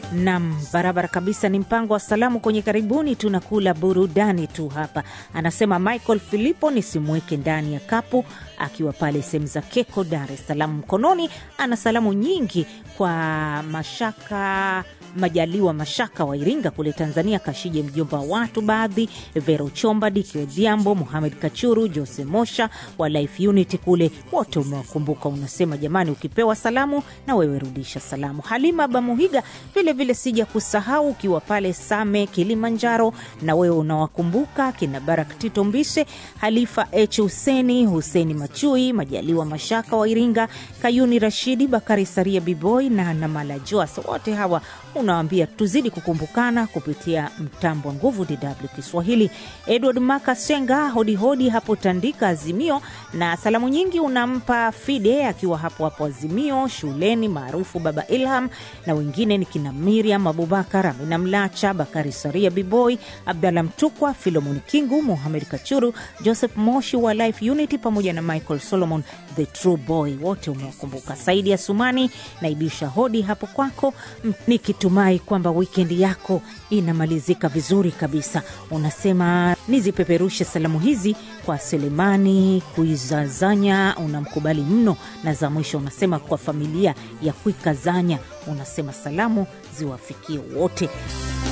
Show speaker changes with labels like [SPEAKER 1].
[SPEAKER 1] Nam, barabara kabisa. Ni mpango wa salamu kwenye karibuni, tunakula burudani tu hapa. Anasema Michael Filipo nisimweke ndani ya kapu, akiwa pale sehemu za Keko, Dar es Salaam. Mkononi ana salamu nyingi kwa Mashaka Majaliwa Mashaka wa Iringa kule Tanzania, Kashije mjomba wa watu baadhi, Vero Chomba, Diki Odhiambo, Muhamed Kachuru, Jose Mosha wa Life Unity kule, wote umewakumbuka. Unasema jamani, ukipewa salamu na wewe rudisha salamu. Halima Bamuhiga vilevile sija kusahau, ukiwa pale Same Kilimanjaro, na wewe unawakumbuka kina Barak Tito Mbishe, Halifa H Huseni, Huseni Machui, Majaliwa Mashaka wa Iringa, Kayuni Rashidi, Bakari Saria Biboy na Namala Joas, wote hawa unawambia tuzidi kukumbukana kupitia mtambo wa nguvu DW Kiswahili. Edward Makasenga hodihodi hapo Tandika Azimio, na salamu nyingi unampa Fide akiwa hapo hapo Azimio shuleni maarufu Baba Ilham, na wengine ni kina Miriam Abubakar, Amina Mlacha, Bakari Saria Biboy, Abdallah Mtukwa, Filomoni Kingu, Muhamed Kachuru, Joseph Moshi wa Life Unity pamoja na Michael Solomon the True Boy, wote umewakumbuka. Saidi ya Sumani naibisha hodi hapo kwako nikitumai kwamba wikendi yako inamalizika vizuri kabisa. Unasema nizipeperushe salamu hizi kwa Selemani Kuizazanya, unamkubali mno, na za mwisho unasema kwa familia ya Kuikazanya, unasema salamu ziwafikie wote.